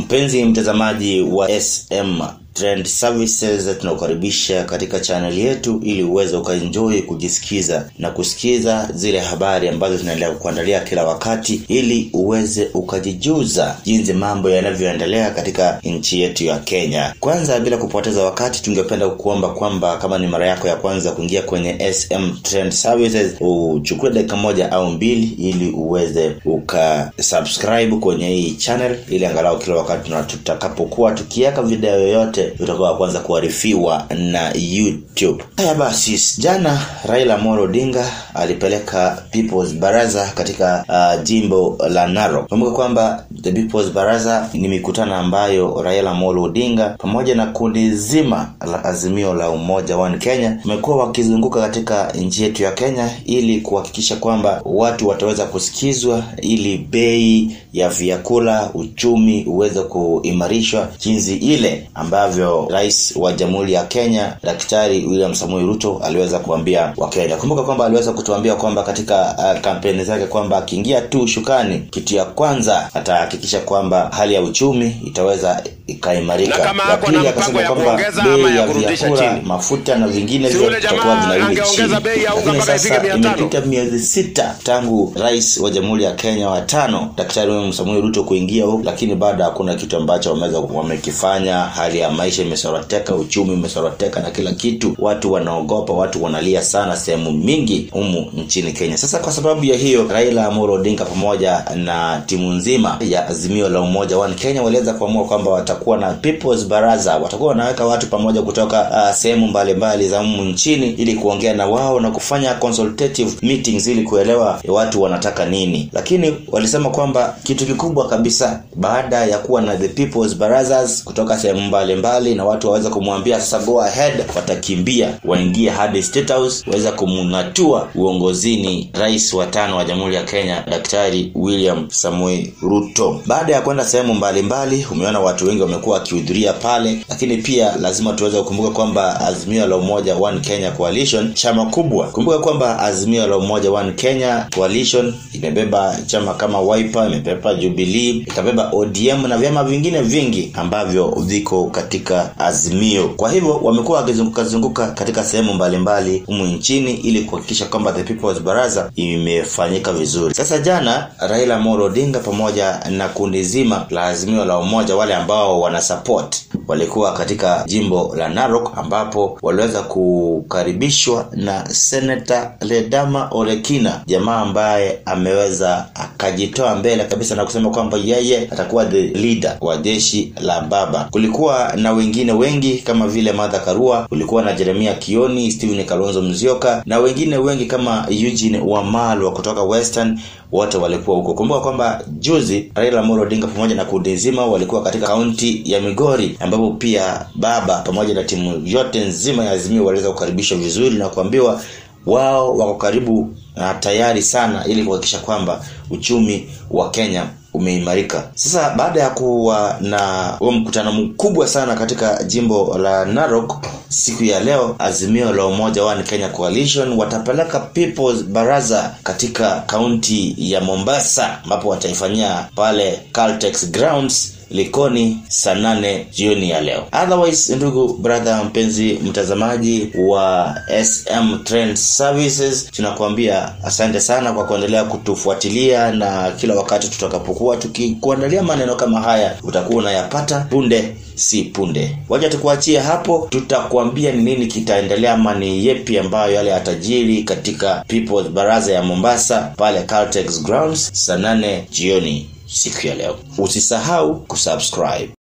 Mpenzi mtazamaji wa SM Trend Services, tunakukaribisha katika channel yetu ili uweze ukaenjoy kujisikiza na kusikiza zile habari ambazo zinaendelea kuandalia kila wakati, ili uweze ukajijuza jinsi mambo yanavyoendelea katika nchi yetu ya Kenya. Kwanza, bila kupoteza wakati, tungependa kukuomba kwamba kama ni mara yako ya kwanza kuingia kwenye SM Trend Services, uchukue dakika moja au mbili ili uweze ukasubscribe kwenye hii channel, ili angalau kila wakati tutakapokuwa tukiweka video yoyote utakuwa kwanza kuarifiwa na YouTube. Haya basi, jana Raila Amolo Odinga alipeleka People's Baraza katika uh, jimbo la Narok. Kumbuka kwamba the People's Baraza ni mikutano ambayo Raila Amolo Odinga pamoja na kundi zima la Azimio la Umoja One Kenya wamekuwa wakizunguka katika nchi yetu ya Kenya ili kuhakikisha kwamba watu wataweza kusikizwa, ili bei ya vyakula, uchumi uweze kuimarishwa jinsi ile ambavyo rais wa jamhuri ya Kenya Daktari William Samoei Ruto aliweza kuambia Wakenya. Kumbuka kwamba aliweza kutuambia kwamba katika uh, kampeni zake kwamba akiingia tu shukani, kitu ya kwanza atahakikisha kwamba hali ya uchumi itaweza ikaimarika. Na kama Ya hako pili na akasema mpango ya kwamba kuongeza bei ama ya ya kurudisha vyakula, chini. mafuta na vingine Si vyote yule vitakuwa jamaa vinarudi angeongeza chini. bei ya unga Lakini mpaka ifike sasa 500. imepita miezi sita tangu rais wa jamhuri ya Kenya wa tano Daktari William Samoei Ruto kuingia huku, lakini bado hakuna kitu ambacho wameweza wamekifanya. Hali ya maisha imesoroteka, uchumi umesoroteka na kila kitu, watu wanaogopa, watu wanalia sana sehemu mingi humu nchini Kenya. Sasa kwa sababu ya hiyo, Raila Amolo Odinga pamoja na timu nzima ya Azimio la Umoja One Kenya waliweza kuamua kwamba watakuwa na People's Baraza, watakuwa wanaweka watu pamoja kutoka uh, sehemu mbalimbali za humu nchini ili kuongea na wao na kufanya consultative meetings ili kuelewa watu wanataka nini. Lakini walisema kwamba kitu kikubwa kabisa baada ya kuwa na the People's Barazas kutoka sehemu mbalimbali na watu waweza kumwambia sasa go ahead, watakimbia waingie hadi State House waweza kumng'atua uongozini rais wa tano wa Jamhuri ya Kenya Daktari William Samoei Ruto. Baada ya kwenda sehemu mbalimbali, umeona watu wengi wamekuwa wakihudhuria pale, lakini pia lazima tuweze kukumbuka kwamba Azimio la Umoja One Kenya Coalition chama kubwa. Kumbuka kwamba Azimio la Umoja One Kenya Coalition imebeba chama kama Wiper, imebeba Jubilee, ikabeba ODM na vyama vingine vingi ambavyo viko katika Azimio. Kwa hivyo wamekuwa wakizunguka zunguka katika sehemu mbalimbali humu nchini ili kuhakikisha kwamba the People's Baraza imefanyika vizuri. Sasa jana Raila Amolo Odinga pamoja na kundi zima la Azimio la Umoja, wale ambao wana support walikuwa katika jimbo la Narok ambapo waliweza kukaribishwa na Senator Ledama Olekina, jamaa ambaye ameweza akajitoa mbele kabisa na kusema kwamba yeye atakuwa the leader wa jeshi la baba. Kulikuwa na wengine wengi kama vile Martha Karua, kulikuwa na Jeremia Kioni, Stephen Kalonzo Musyoka na wengine wengi kama Eugene Wamalwa kutoka Western wote walikuwa huko. Kumbuka kwamba juzi Raila Amolo Odinga pamoja na kundi nzima walikuwa katika kaunti ya Migori, ambapo pia baba pamoja na timu yote nzima ya Azimio waliweza kukaribishwa vizuri na kuambiwa wao wako karibu na tayari sana ili kuhakikisha kwamba uchumi wa Kenya umeimarika. Sasa baada ya kuwa na huo mkutano mkubwa sana katika jimbo la Narok siku ya leo, Azimio la Umoja One Kenya Coalition watapeleka People's Baraza katika kaunti ya Mombasa, ambapo wataifanyia pale Caltex Grounds Likoni saa nane jioni ya leo. Otherwise, ndugu brother, mpenzi mtazamaji wa SM Trend Services, tunakuambia asante sana kwa kuendelea kutufuatilia, na kila wakati tutakapokuwa tukikuandalia maneno kama haya utakuwa unayapata punde si punde. Wacha tukuachie hapo, tutakuambia ni nini kitaendelea ama ni yepi ambayo yale yatajiri katika People's Baraza ya Mombasa pale Caltex Grounds saa nane jioni siku ya leo. Usisahau kusubscribe.